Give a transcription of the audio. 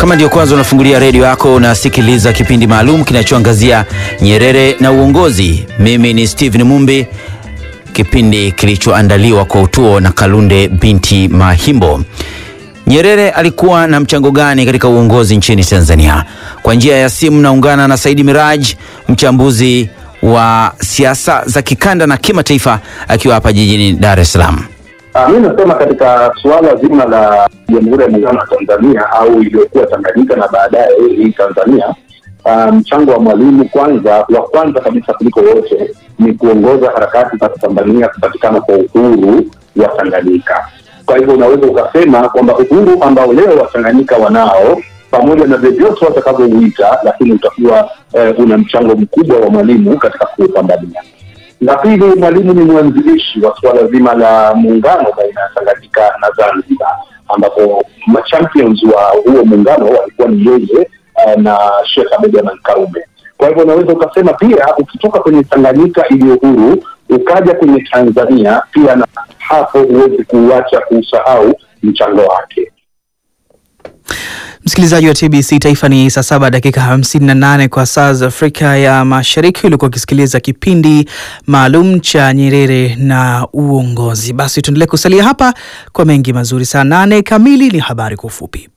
Kama ndio kwanza unafungulia redio yako, unasikiliza kipindi maalum kinachoangazia Nyerere na uongozi. Mimi ni Steven Mumbi, kipindi kilichoandaliwa kwa utuo na Kalunde binti Mahimbo. Nyerere alikuwa na mchango gani katika uongozi nchini Tanzania? Kwa njia ya simu naungana na Saidi Miraj, mchambuzi wa siasa za kikanda na kimataifa, akiwa hapa jijini Dar es Salaam. Uh, mi nasema katika suala zima la Jamhuri ya Muungano wa Tanzania au iliyokuwa Tanganyika na baadaye hii Tanzania, mchango um, wa Mwalimu kwanza wa kwanza kabisa kuliko wote ni kuongoza harakati za kupambania kupatikana kwa uhuru wa Tanganyika. Kwa hivyo unaweza ukasema kwamba uhuru ambao leo Watanganyika wanao pamoja na vyovyote watakavyouita, lakini utakuwa eh, una mchango mkubwa wa Mwalimu katika kuupambania. La pili, Mwalimu ni mwanzilishi wa suala zima la muungano baina ya Tanganyika na Zanzibar, ambapo machampions wa huo muungano walikuwa ni yeye uh, na Sheikh Abeid Amani Karume. Kwa hivyo unaweza ukasema pia ukitoka kwenye Tanganyika iliyo huru ukaja kwenye Tanzania pia, na hapo huwezi kuuacha kuusahau mchango wake. Msikilizaji wa TBC Taifa, ni saa saba dakika hamsini na nane kwa saa za Afrika ya Mashariki. Ulikuwa ukisikiliza kipindi maalum cha Nyerere na uongozi. Basi tuendelee kusalia hapa kwa mengi mazuri. Saa nane kamili ni habari kwa ufupi.